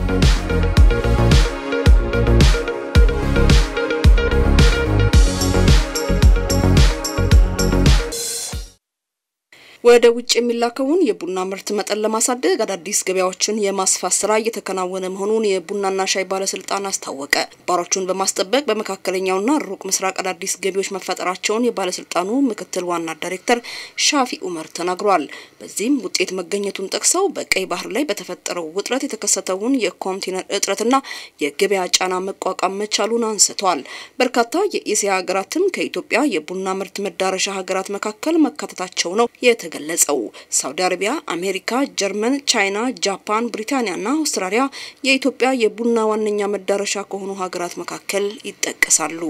ወደ ውጭ የሚላከውን የቡና ምርት መጠን ለማሳደግ አዳዲስ ገበያዎችን የማስፋት ስራ እየተከናወነ መሆኑን የቡናና ሻይ ባለስልጣን አስታወቀ። ባሮቹን በማስጠበቅ በመካከለኛውና ሩቅ ምስራቅ አዳዲስ ገቢዎች መፈጠራቸውን የባለስልጣኑ ምክትል ዋና ዳይሬክተር ሻፊ ኡመር ተናግሯል። በዚህም ውጤት መገኘቱን ጠቅሰው በቀይ ባህር ላይ በተፈጠረው ውጥረት የተከሰተውን የኮንቴነር እጥረትና የገበያ ጫና መቋቋም መቻሉን አንስተዋል። በርካታ የኤስያ ሀገራትም ከኢትዮጵያ የቡና ምርት መዳረሻ ሀገራት መካከል መካተታቸው ነው የተገለጸው። ሳውዲ አረቢያ፣ አሜሪካ፣ ጀርመን፣ ቻይና፣ ጃፓን፣ ብሪታንያና አውስትራሊያ የኢትዮጵያ የቡና ዋነኛ መዳረሻ ከሆኑ ሀገራት መካከል ይጠቀሳሉ።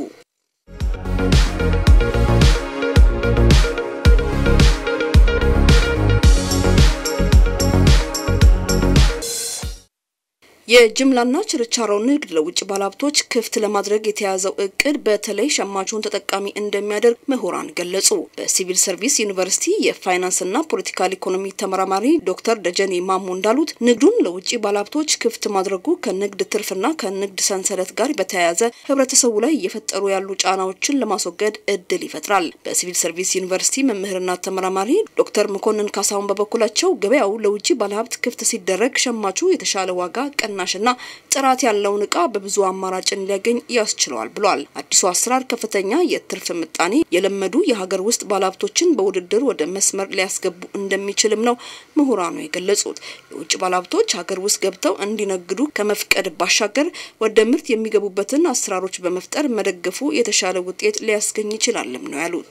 የጅምላና ችርቻሮ ንግድ ለውጭ ባለሀብቶች ክፍት ለማድረግ የተያዘው እቅድ በተለይ ሸማቹን ተጠቃሚ እንደሚያደርግ ምሁራን ገለጹ። በሲቪል ሰርቪስ ዩኒቨርሲቲ የፋይናንስና ፖለቲካል ኢኮኖሚ ተመራማሪ ዶክተር ደጀኔ ማሞ እንዳሉት ንግዱን ለውጭ ባለሀብቶች ክፍት ማድረጉ ከንግድ ትርፍና ከንግድ ሰንሰለት ጋር በተያያዘ ህብረተሰቡ ላይ እየፈጠሩ ያሉ ጫናዎችን ለማስወገድ እድል ይፈጥራል። በሲቪል ሰርቪስ ዩኒቨርሲቲ መምህርና ተመራማሪ ዶክተር መኮንን ካሳሁን በበኩላቸው ገበያው ለውጭ ባለሀብት ክፍት ሲደረግ ሸማቹ የተሻለ ዋጋ ቀ ናሽና ጥራት ያለውን እቃ በብዙ አማራጭን ሊያገኝ ያስችለዋል ብሏል። አዲሱ አሰራር ከፍተኛ የትርፍ ምጣኔ የለመዱ የሀገር ውስጥ ባለሀብቶችን በውድድር ወደ መስመር ሊያስገቡ እንደሚችልም ነው ምሁራኑ የገለጹት። የውጭ ባለሀብቶች ሀገር ውስጥ ገብተው እንዲነግዱ ከመፍቀድ ባሻገር ወደ ምርት የሚገቡበትን አሰራሮች በመፍጠር መደገፉ የተሻለ ውጤት ሊያስገኝ ይችላልም ነው ያሉት።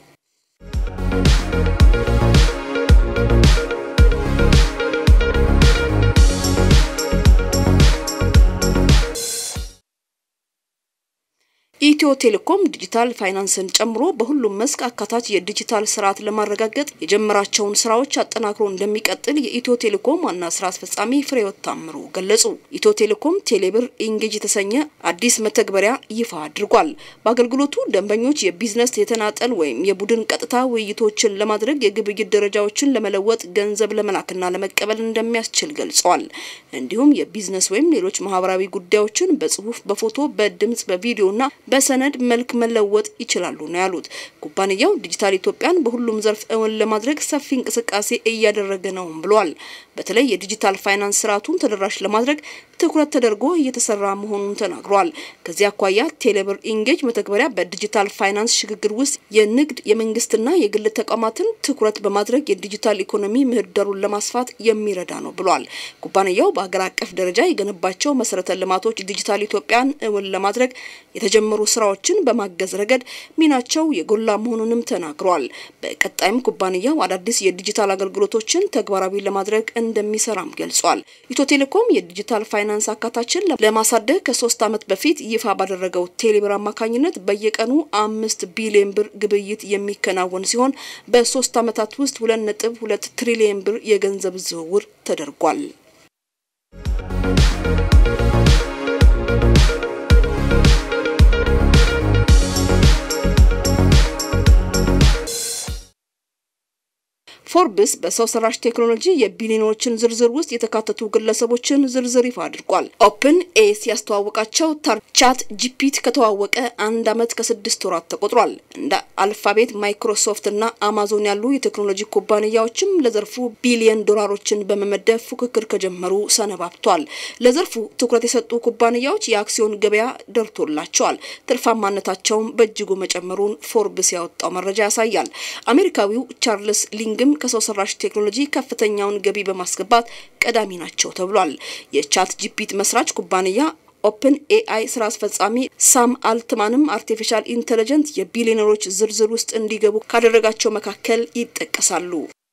ኢትዮ ቴሌኮም ዲጂታል ፋይናንስን ጨምሮ በሁሉም መስክ አካታች የዲጂታል ስርዓት ለማረጋገጥ የጀመራቸውን ስራዎች አጠናክሮ እንደሚቀጥል የኢትዮ ቴሌኮም ዋና ስራ አስፈጻሚ ፍሬህይወት ታምሩ ገለጹ። ኢትዮ ቴሌኮም ቴሌብር ኢንጌጅ የተሰኘ አዲስ መተግበሪያ ይፋ አድርጓል። በአገልግሎቱ ደንበኞች የቢዝነስ የተናጠል ወይም የቡድን ቀጥታ ውይይቶችን ለማድረግ የግብይት ደረጃዎችን ለመለወጥ ገንዘብ ለመላክና ለመቀበል እንደሚያስችል ገልጸዋል። እንዲሁም የቢዝነስ ወይም ሌሎች ማህበራዊ ጉዳዮችን በጽሁፍ፣ በፎቶ፣ በድምጽ፣ በቪዲዮና በሰነድ መልክ መለወጥ ይችላሉ ነው ያሉት። ኩባንያው ዲጂታል ኢትዮጵያን በሁሉም ዘርፍ እውን ለማድረግ ሰፊ እንቅስቃሴ እያደረገ ነውም ብሏል። በተለይ የዲጂታል ፋይናንስ ስርዓቱን ተደራሽ ለማድረግ ትኩረት ተደርጎ እየተሰራ መሆኑን ተናግሯል። ከዚህ አኳያ ቴሌብር ኢንጌጅ መተግበሪያ በዲጂታል ፋይናንስ ሽግግር ውስጥ የንግድ የመንግስትና የግል ተቋማትን ትኩረት በማድረግ የዲጂታል ኢኮኖሚ ምህዳሩን ለማስፋት የሚረዳ ነው ብሏል። ኩባንያው በሀገር አቀፍ ደረጃ የገነባቸው መሰረተ ልማቶች ዲጂታል ኢትዮጵያን እውን ለማድረግ የተጀመሩ ስራዎችን በማገዝ ረገድ ሚናቸው የጎላ መሆኑንም ተናግሯል። በቀጣይም ኩባንያው አዳዲስ የዲጂታል አገልግሎቶችን ተግባራዊ ለማድረግ እንደሚሰራም ገልጿል። ኢትዮ ቴሌኮም የዲጂታል ፋይናንስ አካታችን ለማሳደግ ከሶስት ዓመት በፊት ይፋ ባደረገው ቴሌብር አማካኝነት በየቀኑ አምስት ቢሊዮን ብር ግብይት የሚከናወን ሲሆን በሶስት ዓመታት ውስጥ ሁለት ነጥብ ሁለት ትሪሊዮን ብር የገንዘብ ዝውውር ተደርጓል። ፎርብስ በሰው ሰራሽ ቴክኖሎጂ የቢሊዮኖችን ዝርዝር ውስጥ የተካተቱ ግለሰቦችን ዝርዝር ይፋ አድርጓል። ኦፕን ኤስ ያስተዋወቃቸው ቻት ጂፒቲ ከተዋወቀ አንድ ዓመት ከስድስት ወራት ተቆጥሯል። እንደ አልፋቤት፣ ማይክሮሶፍት እና አማዞን ያሉ የቴክኖሎጂ ኩባንያዎችም ለዘርፉ ቢሊየን ዶላሮችን በመመደብ ፉክክር ከጀመሩ ሰነባብቷል። ለዘርፉ ትኩረት የሰጡ ኩባንያዎች የአክሲዮን ገበያ ደርቶላቸዋል። ትርፋማነታቸውም በእጅጉ መጨመሩን ፎርብስ ያወጣው መረጃ ያሳያል። አሜሪካዊው ቻርልስ ሊንግም ከሰው ሰራሽ ቴክኖሎጂ ከፍተኛውን ገቢ በማስገባት ቀዳሚ ናቸው ተብሏል። የቻት ጂፒቲ መስራች ኩባንያ ኦፕን ኤአይ ስራ አስፈጻሚ ሳም አልትማንም አርቲፊሻል ኢንተለጀንት የቢሊዮነሮች ዝርዝር ውስጥ እንዲገቡ ካደረጋቸው መካከል ይጠቀሳሉ።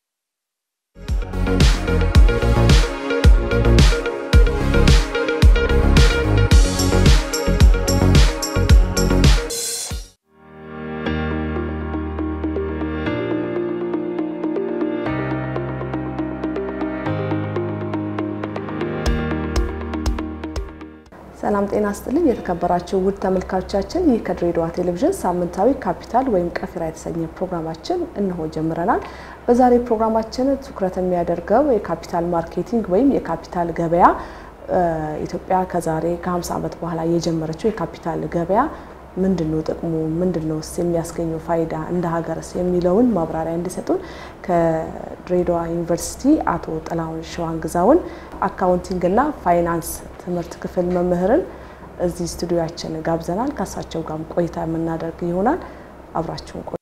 ሰላም ጤና ስጥልኝ። የተከበራችሁ ውድ ተመልካቾቻችን ይህ ከድሬዳዋ ቴሌቪዥን ሳምንታዊ ካፒታል ወይም ቀፊራ የተሰኘ ፕሮግራማችን እነሆ ጀምረናል። በዛሬ ፕሮግራማችን ትኩረት የሚያደርገው የካፒታል ማርኬቲንግ ወይም የካፒታል ገበያ ኢትዮጵያ ከዛሬ ከ50 ዓመት በኋላ የጀመረችው የካፒታል ገበያ ምንድን ነው ጥቅሙ? ምንድን ነው የሚያስገኘው ፋይዳ እንደ ሀገርስ የሚለውን ማብራሪያ እንዲሰጡን ከድሬዳዋ ዩኒቨርሲቲ አቶ ጥላሁን ሸዋንግዛውን አካውንቲንግና ፋይናንስ ትምህርት ክፍል መምህርን እዚህ ስቱዲዮያችን ጋብዘናል። ከእሳቸው ጋር ቆይታ የምናደርግ ይሆናል። አብራችሁን ቆዩ።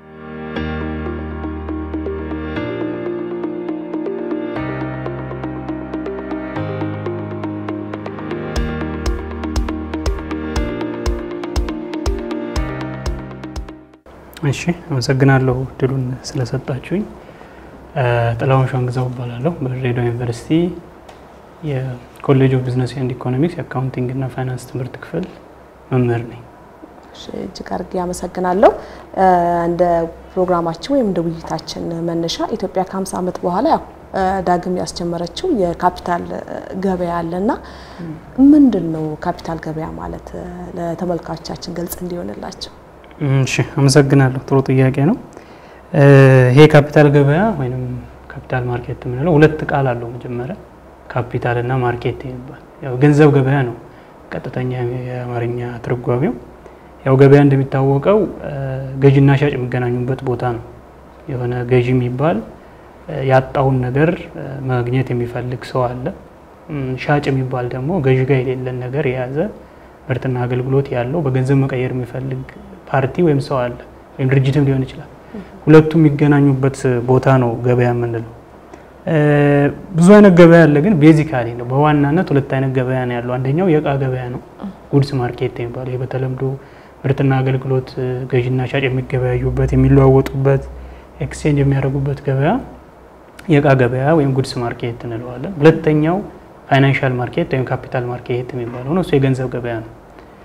እሺ አመሰግናለሁ እድሉን ስለሰጣችሁኝ። ጥላሁን ሸዋንግዛው እባላለሁ። በድሬዳዋ ዩኒቨርሲቲ የኮሌጅ ኦፍ ቢዝነስ ኤንድ ኢኮኖሚክስ የአካውንቲንግ እና ፋይናንስ ትምህርት ክፍል መምህር ነኝ። እጅግ አድርጌ አመሰግናለሁ። እንደ ፕሮግራማችን ወይም እንደ ውይይታችን መነሻ ኢትዮጵያ ከ50 ዓመት በኋላ ያው ዳግም ያስጀመረችው የካፒታል ገበያ አለና ምንድን ነው ካፒታል ገበያ ማለት ለተመልካቾቻችን ግልጽ እንዲሆንላቸው? እሺ አመሰግናለሁ። ጥሩ ጥያቄ ነው። ይሄ ካፒታል ገበያ ወይም ካፒታል ማርኬት የምንለው ሁለት ቃል አለው። መጀመሪያ ካፒታል እና ማርኬት የሚባል ያው ገንዘብ ገበያ ነው ቀጥተኛ የአማርኛ ትርጓሜው። ያው ገበያ እንደሚታወቀው ገዥና ሻጭ የሚገናኙበት ቦታ ነው። የሆነ ገዢ የሚባል ያጣውን ነገር ማግኘት የሚፈልግ ሰው አለ። ሻጭ የሚባል ደግሞ ገዢ ጋር የሌለን ነገር የያዘ ምርትና አገልግሎት ያለው በገንዘብ መቀየር የሚፈልግ ፓርቲ ወይም ሰው አለ፣ ወይም ድርጅትም ሊሆን ይችላል። ሁለቱ የሚገናኙበት ቦታ ነው ገበያ የምንለው። ብዙ አይነት ገበያ አለ፣ ግን ቤዚካሊ ነው በዋናነት ሁለት አይነት ገበያ ነው ያለው። አንደኛው የእቃ ገበያ ነው፣ ጉድስ ማርኬት የሚባለው ይህ በተለምዶ ምርትና አገልግሎት ገዥና ሻጭ የሚገበያዩበት የሚለዋወጡበት፣ ኤክስቼንጅ የሚያደርጉበት ገበያ የእቃ ገበያ ወይም ጉድስ ማርኬት እንለዋለን። ሁለተኛው ፋይናንሻል ማርኬት ወይም ካፒታል ማርኬት የሚባለው ነው። እሱ የገንዘብ ገበያ ነው።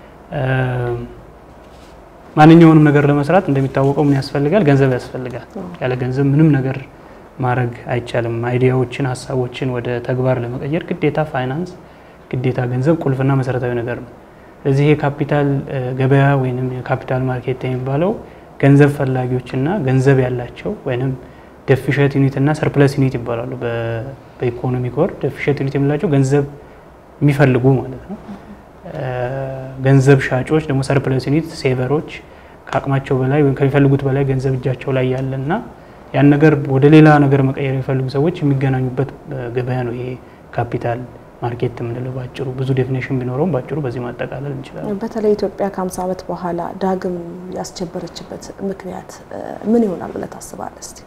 ማንኛውንም ነገር ለመስራት እንደሚታወቀው ምን ያስፈልጋል? ገንዘብ ያስፈልጋል። ያለ ገንዘብ ምንም ነገር ማድረግ አይቻልም። አይዲያዎችን፣ ሀሳቦችን ወደ ተግባር ለመቀየር ግዴታ ፋይናንስ፣ ግዴታ ገንዘብ ቁልፍና መሰረታዊ ነገር ነው። ስለዚህ የካፒታል ገበያ ወይም የካፒታል ማርኬት የሚባለው ገንዘብ ፈላጊዎችና ገንዘብ ያላቸው ወይም ደፊሸት ዩኒት እና ሰርፕለስ ዩኒት ይባላሉ። በኢኮኖሚ ኮር ደፊሸት ዩኒት የምላቸው ገንዘብ የሚፈልጉ ማለት ነው። ገንዘብ ሻጮች ደግሞ ሰርፕለስ ዩኒት ሴቨሮች ከአቅማቸው በላይ ወይም ከሚፈልጉት በላይ ገንዘብ እጃቸው ላይ ያለና ያን ነገር ወደ ሌላ ነገር መቀየር የሚፈልጉ ሰዎች የሚገናኙበት ገበያ ነው ይሄ ካፒታል ማርኬት የምንለው ባጭሩ። ብዙ ዴፊኔሽን ቢኖረውም ባጭሩ በዚህ ማጠቃለል እንችላለን። በተለይ ኢትዮጵያ ከ50 ዓመት በኋላ ዳግም ያስጀመረችበት ምክንያት ምን ይሆናል ብለህ ታስባለህ? እስቲ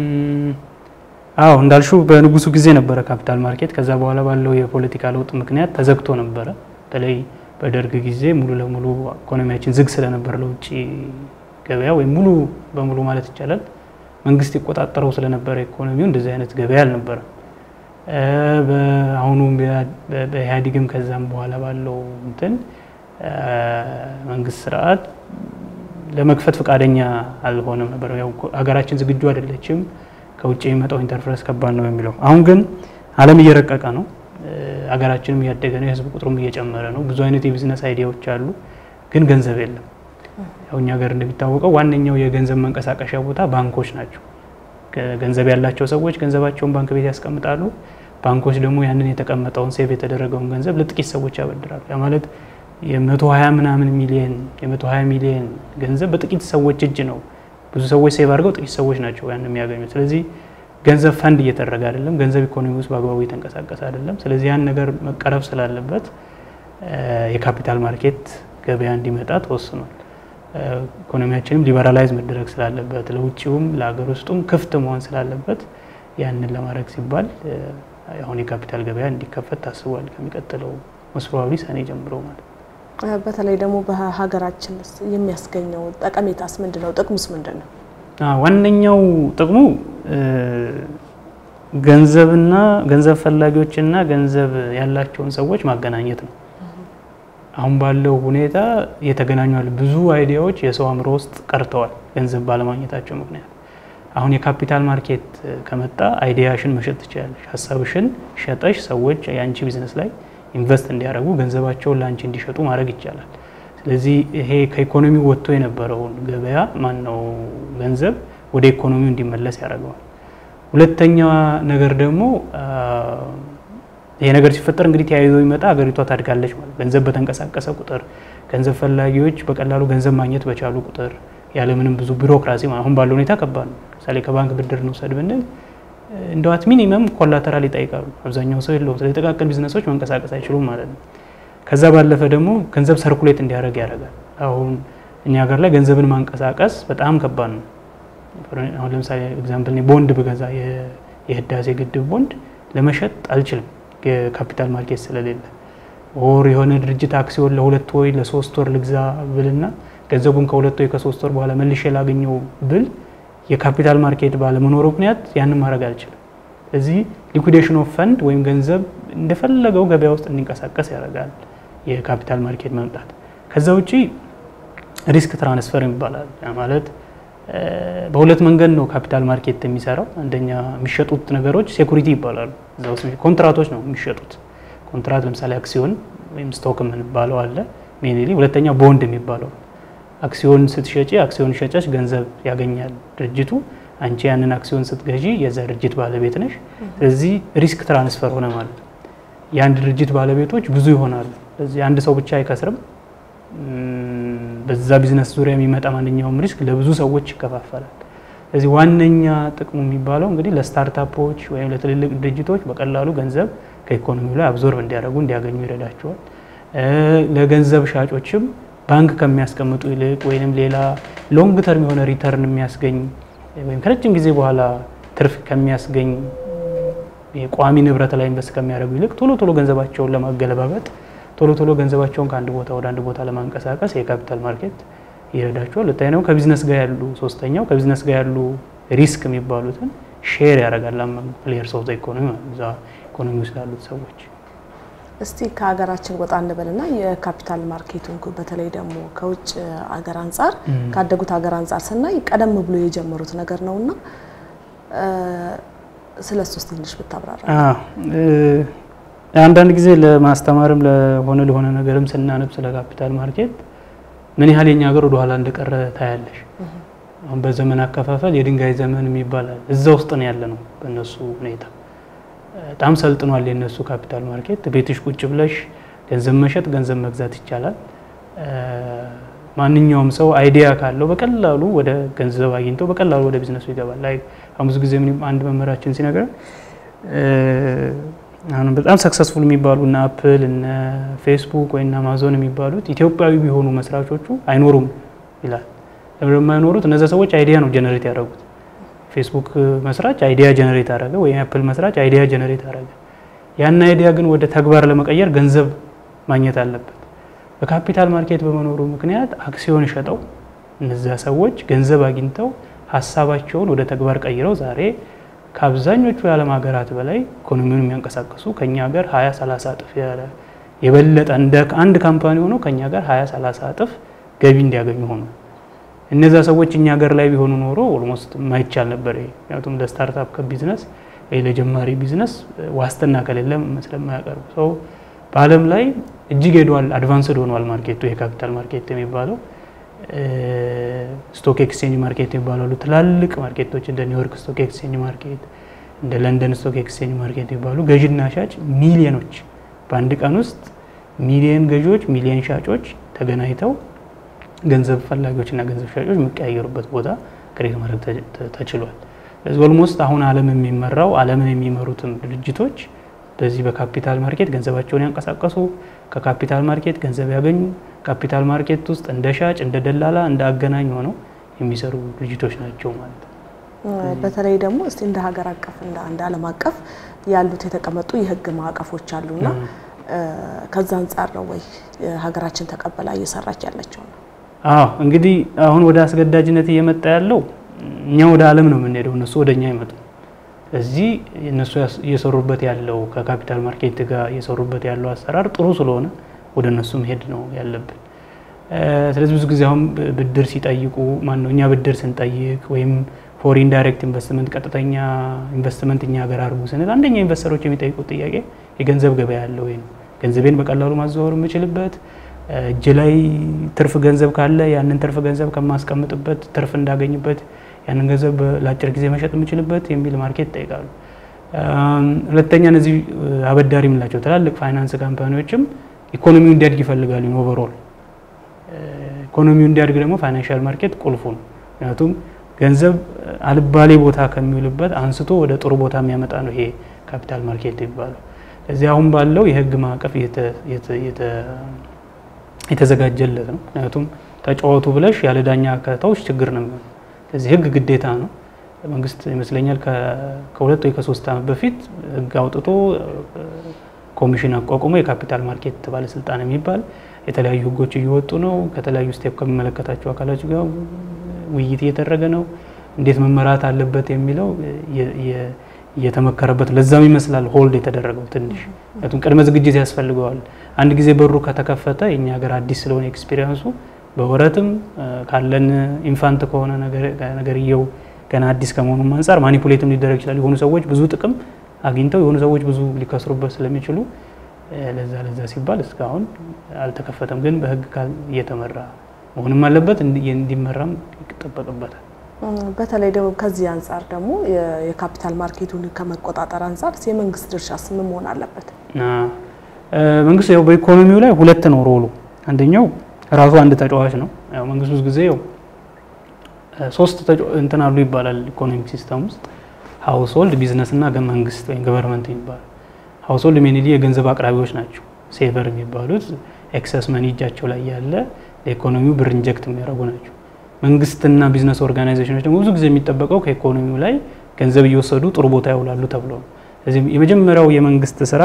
አዎ እንዳልሹ በንጉሱ ጊዜ ነበረ ካፒታል ማርኬት። ከዛ በኋላ ባለው የፖለቲካ ለውጥ ምክንያት ተዘግቶ ነበረ። በተለይ በደርግ ጊዜ ሙሉ ለሙሉ ኢኮኖሚያችን ዝግ ስለነበር ለውጭ ገበያ ወይም ሙሉ በሙሉ ማለት ይቻላል መንግስት ይቆጣጠረው ስለነበረ ኢኮኖሚው እንደዚህ አይነት ገበያ አልነበረ። በአሁኑ በኢህአዴግም ከዛም በኋላ ባለው እንትን መንግስት ስርዓት ለመክፈት ፈቃደኛ አልሆነም ነበር። ያው ሀገራችን ዝግጁ አይደለችም፣ ከውጭ የሚመጣው ኢንተርፍረንስ ከባድ ነው የሚለው። አሁን ግን ዓለም እየረቀቀ ነው፣ ሀገራችንም እያደገ ነው፣ የህዝብ ቁጥሩም እየጨመረ ነው። ብዙ አይነት የቢዝነስ አይዲያዎች አሉ፣ ግን ገንዘብ የለም። ያው እኛ ሀገር እንደሚታወቀው ዋነኛው የገንዘብ መንቀሳቀሻ ቦታ ባንኮች ናቸው። ገንዘብ ያላቸው ሰዎች ገንዘባቸውን ባንክ ቤት ያስቀምጣሉ። ባንኮች ደግሞ ያንን የተቀመጠውን ሴቭ የተደረገውን ገንዘብ ለጥቂት ሰዎች ያበድራሉ። ያ ማለት የመቶ ሀያ ምናምን ሚሊየን የመቶ ሀያ ሚሊየን ገንዘብ በጥቂት ሰዎች እጅ ነው። ብዙ ሰዎች ሴቭ አድርገው ጥቂት ሰዎች ናቸው ያን የሚያገኙት። ስለዚህ ገንዘብ ፈንድ እየተደረገ አይደለም። ገንዘብ ኢኮኖሚ ውስጥ በአግባቡ እየተንቀሳቀሰ አይደለም። ስለዚህ ያን ነገር መቀረፍ ስላለበት የካፒታል ማርኬት ገበያ እንዲመጣ ተወስኗል። ኢኮኖሚያችንም ሊበራላይዝ መደረግ ስላለበት ለውጭውም ለሀገር ውስጡም ክፍት መሆን ስላለበት ያንን ለማድረግ ሲባል አሁን የካፒታል ገበያ እንዲከፈት ታስቧል። ከሚቀጥለው መስሮዊ ሰኔ ጀምሮ ማለት ነው። በተለይ ደግሞ በሀገራችን የሚያስገኘው ጠቀሜታስ ምንድን ነው? ጥቅሙስ ምንድን ነው? ዋነኛው ጥቅሙ ገንዘብና ገንዘብ ፈላጊዎችና ገንዘብ ያላቸውን ሰዎች ማገናኘት ነው። አሁን ባለው ሁኔታ እየተገናኙ ያሉ ብዙ አይዲያዎች የሰው አእምሮ ውስጥ ቀርተዋል፣ ገንዘብ ባለማግኘታቸው ምክንያት። አሁን የካፒታል ማርኬት ከመጣ አይዲያሽን መሸጥ ትችላለሽ። ሀሳብሽን ሸጠሽ ሰዎች የአንቺ ቢዝነስ ላይ ኢንቨስት እንዲያደርጉ ገንዘባቸውን ለአንቺ እንዲሸጡ ማድረግ ይቻላል። ስለዚህ ይሄ ከኢኮኖሚው ወጥቶ የነበረውን ገበያ ማን ነው ገንዘብ ወደ ኢኮኖሚው እንዲመለስ ያደርገዋል። ሁለተኛ ነገር ደግሞ ይሄ ነገር ሲፈጠር እንግዲህ ተያይዞ ይመጣ ሀገሪቷ ታድጋለች ማለት ገንዘብ በተንቀሳቀሰ ቁጥር ገንዘብ ፈላጊዎች በቀላሉ ገንዘብ ማግኘት በቻሉ ቁጥር ያለምንም ብዙ ቢሮክራሲ አሁን ባለው ሁኔታ ከባድ ነው። ምሳሌ ከባንክ ብድር እንውሰድ ብንል እንደዋት ሚኒመም ኮላተራል ይጠይቃሉ። አብዛኛው ሰው የለውም። ስለዚህ ጥቃቅን ቢዝነሶች መንቀሳቀስ አይችሉም ማለት ነው። ከዛ ባለፈ ደግሞ ገንዘብ ሰርኩሌት እንዲያደርግ ያደርጋል። አሁን እኛ ሀገር ላይ ገንዘብን ማንቀሳቀስ በጣም ከባድ ነው። አሁን ለምሳሌ ኤግዛምፕል ቦንድ ብገዛ የህዳሴ ግድብ ቦንድ ለመሸጥ አልችልም፣ የካፒታል ማርኬት ስለሌለ። ኦር የሆነ ድርጅት አክሲዮን ለሁለት ወይ ለሶስት ወር ልግዛ ብልና ገንዘቡን ከሁለት ወይ ከሶስት ወር በኋላ መልሼ ላገኘው ብል የካፒታል ማርኬት ባለመኖሩ ምክንያት ያንን ማድረግ አልችልም። እዚህ ሊኩዴሽን ኦፍ ፈንድ ወይም ገንዘብ እንደፈለገው ገበያ ውስጥ እንዲንቀሳቀስ ያደርጋል የካፒታል ማርኬት መምጣት። ከዛ ውጪ ሪስክ ትራንስፈር ይባላል። ማለት በሁለት መንገድ ነው ካፒታል ማርኬት የሚሰራው። አንደኛ የሚሸጡት ነገሮች ሴኩሪቲ ይባላሉ። እዛ ውስጥ ኮንትራቶች ነው የሚሸጡት። ኮንትራት ለምሳሌ አክሲዮን ወይም ስቶክ የምንባለው አለ ሜንሊ። ሁለተኛ ቦንድ የሚባለው አክሲዮን ስትሸጪ አክሲዮን ሸጨሽ ገንዘብ ያገኛል ድርጅቱ። አንቺ ያንን አክሲዮን ስትገዢ የዛ ድርጅት ባለቤት ነሽ። ስለዚህ ሪስክ ትራንስፈር ሆነ ማለት ነው። የአንድ ድርጅት ባለቤቶች ብዙ ይሆናሉ። ስለዚህ አንድ ሰው ብቻ አይከስርም። በዛ ቢዝነስ ዙሪያ የሚመጣ ማንኛውም ሪስክ ለብዙ ሰዎች ይከፋፈላል። ስለዚህ ዋነኛ ጥቅሙ የሚባለው እንግዲህ ለስታርታፖች ወይም ለትልልቅ ድርጅቶች በቀላሉ ገንዘብ ከኢኮኖሚው ላይ አብዞርብ እንዲያደርጉ እንዲያገኙ ይረዳቸዋል። ለገንዘብ ሻጮችም ባንክ ከሚያስቀምጡ ይልቅ ወይም ሌላ ሎንግ ተርም የሆነ ሪተርን የሚያስገኝ ወይም ከረጅም ጊዜ በኋላ ትርፍ ከሚያስገኝ የቋሚ ንብረት ላይ ኢንቨስት ከሚያደርጉ ይልቅ ቶሎ ቶሎ ገንዘባቸውን ለማገለባበጥ ቶሎ ቶሎ ገንዘባቸውን ከአንድ ቦታ ወደ አንድ ቦታ ለማንቀሳቀስ የካፒታል ማርኬት ይረዳቸዋል። ሁለተኛው ከቢዝነስ ጋር ያሉ ሶስተኛው ከቢዝነስ ጋር ያሉ ሪስክ የሚባሉትን ሼር ያደርጋል አመንጉ ፕሌየርስ ኦፍ ኢኮኖሚ እዛ ኢኮኖሚ ውስጥ ያሉት ሰዎች። እስቲ ከሀገራችን ወጣ እንበልና የካፒታል ማርኬቱን በተለይ ደግሞ ከውጭ ሀገር አንጻር ካደጉት ሀገር አንጻር ስናይ ቀደም ብሎ የጀመሩት ነገር ነውና ስለ እሱ ትንሽ ብታብራራ። አንዳንድ ጊዜ ለማስተማርም ለሆነ ለሆነ ነገርም ስናነብ ስለ ካፒታል ማርኬት ምን ያህል የኛ ሀገር ወደኋላ እንደቀረ ታያለሽ። አሁን በዘመን አከፋፈል የድንጋይ ዘመን የሚባላል እዛ ውስጥ ነው ያለ ነው። በእነሱ ሁኔታ በጣም ሰልጥኗል የእነሱ ካፒታል ማርኬት። ቤትሽ ቁጭ ብለሽ ገንዘብ መሸጥ፣ ገንዘብ መግዛት ይቻላል። ማንኛውም ሰው አይዲያ ካለው በቀላሉ ወደ ገንዘብ አግኝቶ በቀላሉ ወደ ቢዝነሱ ይገባል። ላይ አሁን ብዙ ጊዜ አንድ መምህራችን ሲነግረን አሁን በጣም ሰክሰስፉል የሚባሉ እነ አፕል እነ ፌስቡክ ወይ አማዞን የሚባሉት ኢትዮጵያዊ ቢሆኑ መስራቾቹ አይኖሩም ይላል። ለምን የማይኖሩት? እነዚያ ሰዎች አይዲያ ነው ጀነሬት ያደረጉት። ፌስቡክ መስራች አይዲያ ጀነሬት አደረገ፣ ወይም አፕል መስራች አይዲያ ጀነሬት አደረገ። ያን አይዲያ ግን ወደ ተግባር ለመቀየር ገንዘብ ማግኘት አለበት። በካፒታል ማርኬት በመኖሩ ምክንያት አክሲዮን ሸጠው እነዚያ ሰዎች ገንዘብ አግኝተው ሀሳባቸውን ወደ ተግባር ቀይረው ዛሬ ከአብዛኞቹ የዓለም ሀገራት በላይ ኢኮኖሚውን የሚያንቀሳቅሱ ከኛ ሀገር 20 30 እጥፍ የበለጠ እንደ አንድ ካምፓኒ ሆኖ ከኛ ሀገር 20 30 እጥፍ ገቢ እንዲያገኙ ሆኑ። እነዛ ሰዎች እኛ ሀገር ላይ ቢሆኑ ኖሮ ኦልሞስት የማይቻል ነበር። ምክንያቱም ለስታርታፕ ከቢዝነስ ወይ ለጀማሪ ቢዝነስ ዋስትና ከሌለ ስለማያቀርቡ ሰው በዓለም ላይ እጅግ ሄዷል፣ አድቫንስድ ሆኗል ማርኬቱ የካፒታል ማርኬት የሚባለው ስቶክ ኤክስቼንጅ ማርኬት የሚባሉ ትላልቅ ማርኬቶች እንደ ኒውዮርክ ስቶክ ኤክስቼንጅ ማርኬት እንደ ለንደን ስቶክ ኤክስቼንጅ ማርኬት የሚባሉ ገዥና ሻጭ ሚሊዮኖች በአንድ ቀን ውስጥ ሚሊዮን ገዢዎች፣ ሚሊዮን ሻጮች ተገናኝተው ገንዘብ ፈላጊዎችና ገንዘብ ሻጮች የሚቀያየሩበት ቦታ ክሬት ማድረግ ተችሏል። ስለዚህ ኦልሞስት አሁን ዓለም የሚመራው ዓለምን የሚመሩትም ድርጅቶች በዚህ በካፒታል ማርኬት ገንዘባቸውን ያንቀሳቀሱ ከካፒታል ማርኬት ገንዘብ ያገኙ ካፒታል ማርኬት ውስጥ እንደ ሻጭ፣ እንደ ደላላ፣ እንደ አገናኝ ሆነው የሚሰሩ ድርጅቶች ናቸው ማለት ነው። በተለይ ደግሞ እስቲ እንደ ሀገር አቀፍ እንደ አንድ ዓለም አቀፍ ያሉት የተቀመጡ የህግ ማዕቀፎች አሉና ከዛ አንጻር ነው ወይ ሀገራችን ተቀበላ እየሰራች ያለችው ነው? አዎ እንግዲህ አሁን ወደ አስገዳጅነት እየመጣ ያለው እኛ ወደ ዓለም ነው የምንሄደው፣ እነሱ ወደ እኛ አይመጡ። እዚህ እነሱ እየሰሩበት ያለው ከካፒታል ማርኬት ጋር እየሰሩበት ያለው አሰራር ጥሩ ስለሆነ ወደ እነሱ መሄድ ነው ያለብን። ስለዚህ ብዙ ጊዜ አሁን ብድር ሲጠይቁ ማን ነው እኛ ብድር ስንጠይቅ ወይም ፎሪን ዳይሬክት ኢንቨስትመንት ቀጥተኛ ኢንቨስትመንት እኛ ሀገር አድርጉ ስንል አንደኛ ኢንቨስተሮች የሚጠይቁት ጥያቄ የገንዘብ ገበያ ያለ ወይ ነው። ገንዘቤን በቀላሉ ማዘዋወር የምችልበት እጅ ላይ ትርፍ ገንዘብ ካለ ያንን ትርፍ ገንዘብ ከማስቀምጥበት ትርፍ እንዳገኝበት ያንን ገንዘብ ለአጭር ጊዜ መሸጥ የምችልበት የሚል ማርኬት ይጠይቃሉ። ሁለተኛ እነዚህ አበዳሪ የምንላቸው ትላልቅ ፋይናንስ ካምፓኒዎችም ኢኮኖሚው እንዲያድግ ይፈልጋሉ። ኦቨርኦል ኢኮኖሚው እንዲያድግ ደግሞ ፋይናንሻል ማርኬት ቁልፉ ነው። ምክንያቱም ገንዘብ አልባሌ ቦታ ከሚውልበት አንስቶ ወደ ጥሩ ቦታ የሚያመጣ ነው ይሄ ካፒታል ማርኬት ይባላል። እዚህ አሁን ባለው የህግ ማዕቀፍ የተዘጋጀለት ነው። ምክንያቱም ተጫወቱ ብለሽ ያለ ዳኛ ከተውሽ ችግር ነው የሚሆነው። ስለዚህ ህግ ግዴታ ነው። መንግስት ይመስለኛል ከሁለት ወይ ከሶስት ዓመት በፊት ህግ አውጥቶ ኮሚሽን አቋቁሞ የካፒታል ማርኬት ባለስልጣን የሚባል የተለያዩ ህጎች እየወጡ ነው። ከተለያዩ ስቴፕ ከሚመለከታቸው አካሎች ጋር ውይይት እየተደረገ ነው። እንዴት መመራት አለበት የሚለው እየተመከረበት ለዛም ይመስላል ሆልድ የተደረገው ትንሽ ምክንያቱም ቅድመ ዝግጅት ያስፈልገዋል። አንድ ጊዜ በሩ ከተከፈተ የኛ ሀገር አዲስ ስለሆነ ኤክስፒሪየንሱ በወረትም ካለን ኢንፋንት ከሆነ ነገርየው ገና አዲስ ከመሆኑም አንጻር ማኒፑሌትም ሊደረግ ይችላል። የሆኑ ሰዎች ብዙ ጥቅም አግኝተው የሆኑ ሰዎች ብዙ ሊከስሩበት ስለሚችሉ ለዛ ለዛ ሲባል እስካሁን አልተከፈተም። ግን በህግ ካል እየተመራ መሆንም አለበት እንዲመራም ይጠበቅበታል። በተለይ ደግሞ ከዚህ አንጻር ደግሞ የካፒታል ማርኬቱን ከመቆጣጠር አንጻር የመንግስት ድርሻስ ምን መሆን አለበት? መንግስት ያው በኢኮኖሚው ላይ ሁለት ነው ሮሉ። አንደኛው ራሱ አንድ ተጫዋች ነው። ያው መንግስት ብዙ ጊዜ ያው ሶስት እንትን አሉ ይባላል ኢኮኖሚክ ሲስተም ውስጥ ሀውስሆልድ፣ ቢዝነስ እና መንግስት ወይም ገቨርንመንት የሚባሉ ሀውስሆልድ ሜንሊ የገንዘብ አቅራቢዎች ናቸው። ሴቨር የሚባሉት ኤክሰስ መኒ እጃቸው ላይ ያለ ለኢኮኖሚው ብር ኢንጀክት የሚያደርጉ ናቸው። መንግስትና ቢዝነስ ኦርጋናይዜሽኖች ደግሞ ብዙ ጊዜ የሚጠበቀው ከኢኮኖሚው ላይ ገንዘብ እየወሰዱ ጥሩ ቦታ ያውላሉ ተብሎ ነው። ስለዚህ የመጀመሪያው የመንግስት ስራ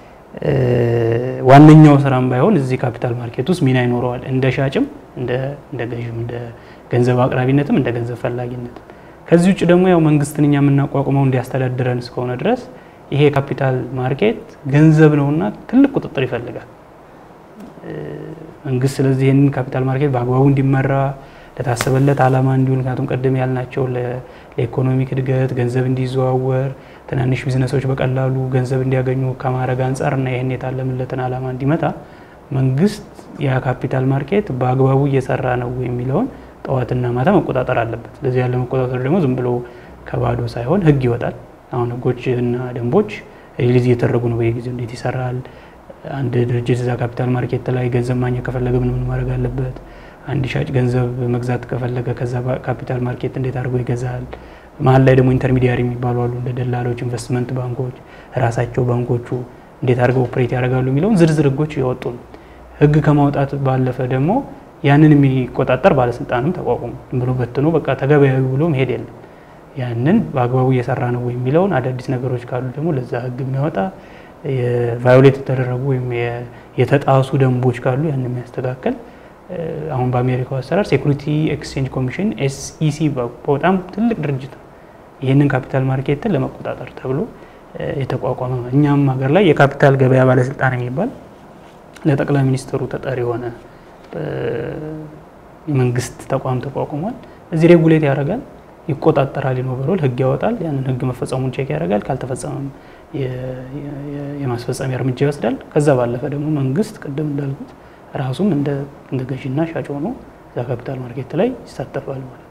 ዋነኛው ስራም ባይሆን እዚህ ካፒታል ማርኬት ውስጥ ሚና ይኖረዋል። እንደ ሻጭም፣ እንደ ገዥም፣ እንደ ገንዘብ አቅራቢነትም፣ እንደ ገንዘብ ፈላጊነትም። ከዚህ ውጭ ደግሞ ያው መንግስትን እኛ የምናቋቁመው እንዲያስተዳድረን እስከሆነ ድረስ ይሄ ካፒታል ማርኬት ገንዘብ ነውና ትልቅ ቁጥጥር ይፈልጋል መንግስት። ስለዚህ ይህንን ካፒታል ማርኬት በአግባቡ እንዲመራ ለታሰበለት ዓላማ እንዲሆን ምክንያቱም ቀደም ያልናቸው ለኢኮኖሚክ እድገት ገንዘብ እንዲዘዋወር ትናንሽ ቢዝነሶች በቀላሉ ገንዘብ እንዲያገኙ ከማድረግ አንጻር እና ይህን የታለምለትን ዓላማ እንዲመታ መንግስት የካፒታል ማርኬት በአግባቡ እየሰራ ነው የሚለውን ጠዋትና ማታ መቆጣጠር አለበት። ስለዚህ ያለ መቆጣጠር ደግሞ ዝም ብሎ ከባዶ ሳይሆን ህግ ይወጣል። አሁን ህጎች እና ደንቦች ሪሊዝ እየተደረጉ ነው በየጊዜው እንዴት ይሰራል፣ አንድ ድርጅት እዛ ካፒታል ማርኬት ላይ ገንዘብ ማግኘት ከፈለገ ምን ምን ማድረግ አለበት አንድ ሻጭ ገንዘብ መግዛት ከፈለገ ከዛ ካፒታል ማርኬት እንዴት አድርጎ ይገዛል። መሀል ላይ ደግሞ ኢንተርሚዲያሪ የሚባሉ አሉ እንደ ደላሎች፣ ኢንቨስትመንት ባንኮች፣ ራሳቸው ባንኮቹ እንዴት አድርገው ኦፕሬት ያደርጋሉ የሚለውን ዝርዝር ህጎች እያወጡ ነው። ህግ ከማውጣት ባለፈ ደግሞ ያንን የሚቆጣጠር ባለስልጣንም ተቋቁሞ ዝም ብሎ በትኖ በቃ ተገበያዊ ብሎ መሄድ የለም። ያንን በአግባቡ እየሰራ ነው የሚለውን አዳዲስ ነገሮች ካሉ ደግሞ ለዛ ህግ የሚያወጣ ቫዮሌት የተደረጉ ወይም የተጣሱ ደንቦች ካሉ ያን የሚያስተካከል አሁን በአሜሪካው አሰራር ሴኩሪቲ ኤክስቼንጅ ኮሚሽን ኤስኢሲ በጣም ትልቅ ድርጅት ነው። ይህንን ካፒታል ማርኬትን ለመቆጣጠር ተብሎ የተቋቋመ ነው። እኛም ሀገር ላይ የካፒታል ገበያ ባለስልጣን የሚባል ለጠቅላይ ሚኒስትሩ ተጠሪ የሆነ የመንግስት ተቋም ተቋቁሟል። እዚህ ሬጉሌት ያደርጋል፣ ይቆጣጠራል፣ ኢኖቨሮል ህግ ያወጣል። ያንን ህግ መፈጸሙን ቼክ ያደርጋል። ካልተፈጸመም የማስፈጸሚያ እርምጃ ይወስዳል። ከዛ ባለፈ ደግሞ መንግስት ቅድም እንዳልኩት ራሱም እንደ ገዢና ሻጭ ሆኖ እዛ ካፒታል ማርኬት ላይ ይሳተፋል ማለት ነው።